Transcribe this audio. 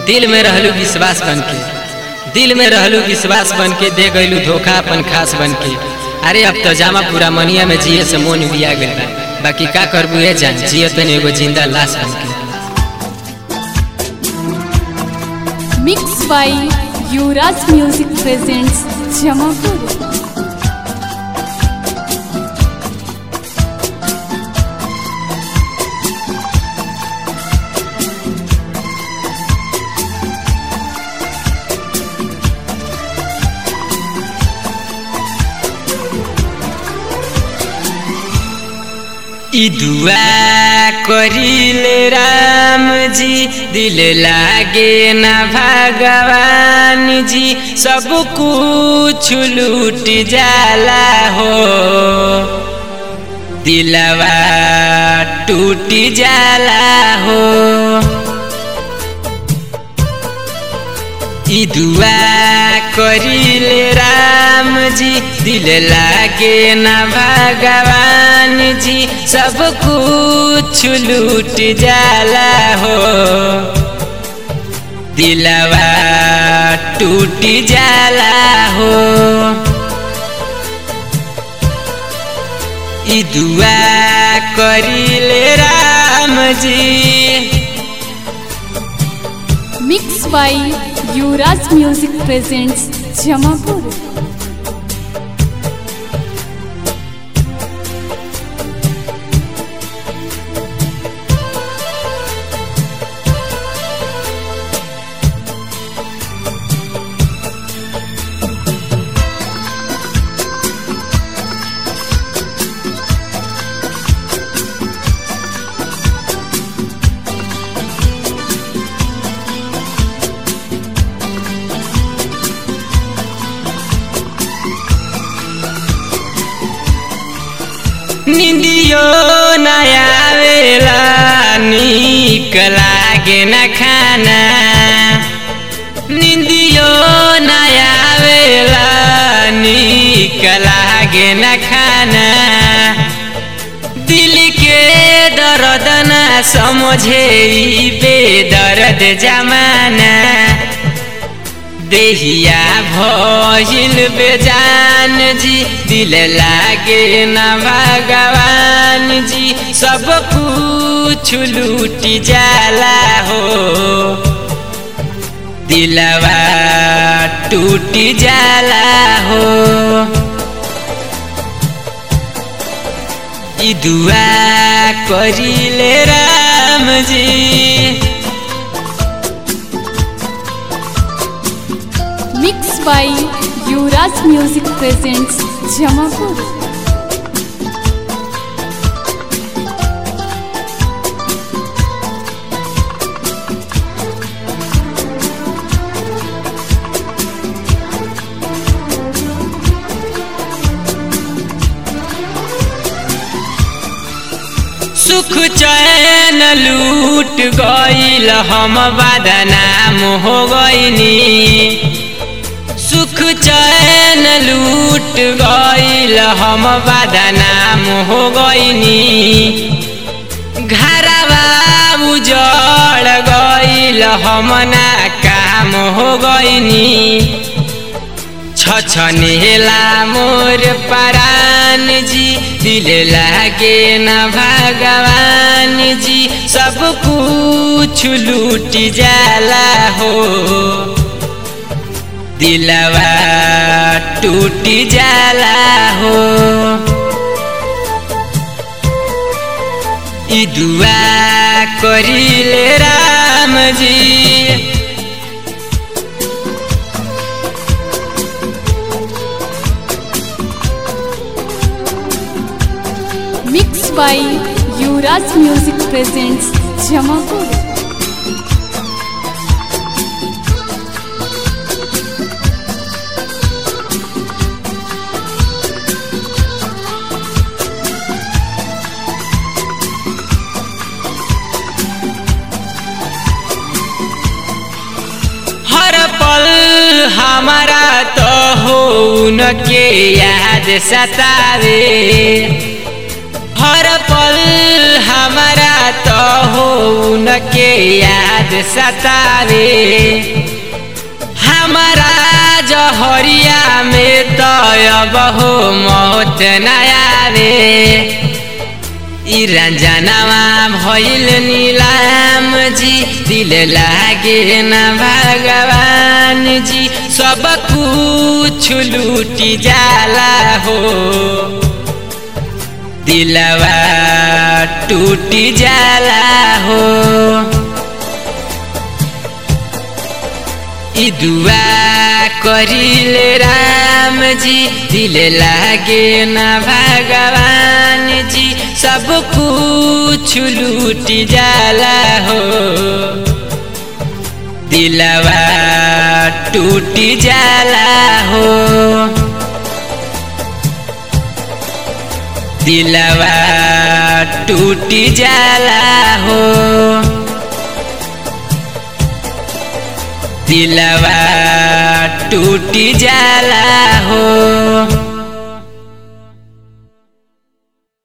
दिल में रहलू विश्वास बन के दिल में रहलू विश्वास बन के दे गईलू धोखा अपन खास बन के अरे अब तो जामा पूरा मनिया में जिए से मोन बिया गइल बा बाकी का करबू ए जान जिए तनी एगो जिंदा लाश बन के mix by Yuvraj music presents Jamapur ई दुआ करिले राम जी दिल लागे ना भगवान जी सब कुछ लूट जाला हो दिलवा टूट जाला हो ई दुआ करिले राम जी दिल लागे ना भगवान जी सब कुछ लूट जाला हो दिलवा टूट जाला हो ई दुआ करिले Ram ji mix by Yuvraj music presents Jamapur निंदियो नया वेला नीक लागे न खाना निंदियो नया वेला नीक लागे न खाना दिल के दर्द न समझे ई बेदर्द जमाना देहिया भइल बेजान जी दिल लागे न भगवान जी सब कुछ लूट जाला हो दिलवा टूट जाला हो ई दुआ करिले Ram ji mix by Yuvraj music presents Jamapur सुख चैन लूट गईल हम बदनाम हो गईनी सुख चैन लूट गईल हम बदनाम हो गईनी घरवा उजड़ गईल हम ना काम हो गईनी छछनेला मोर परान जी दिल लागे न भगवान जी सब कुछ लूट जाला हो दिलवा टूट जाला हो ई दुआ करिले Ram ji mix by Yuvraj music presents Jamapur हर पल हमारा तो हो उनके याद सतावे हर पल हमारा तो हो उनके याद सतावे हमारा जहरिया में तो अब हो मौत न आवे ई रंजनवा भइल नीलाम जी दिल लागे न भगवान जी सब कुछ लूटी जाला हो दिलवा टूटी जाला हो ई दुआ करिले राम जी दिल लागे न भगवान जी सब कुछ लूट जाला हो दिलवा टूट जाला हो दिलवा टूट जाला हो दिलवा टूट जाला हो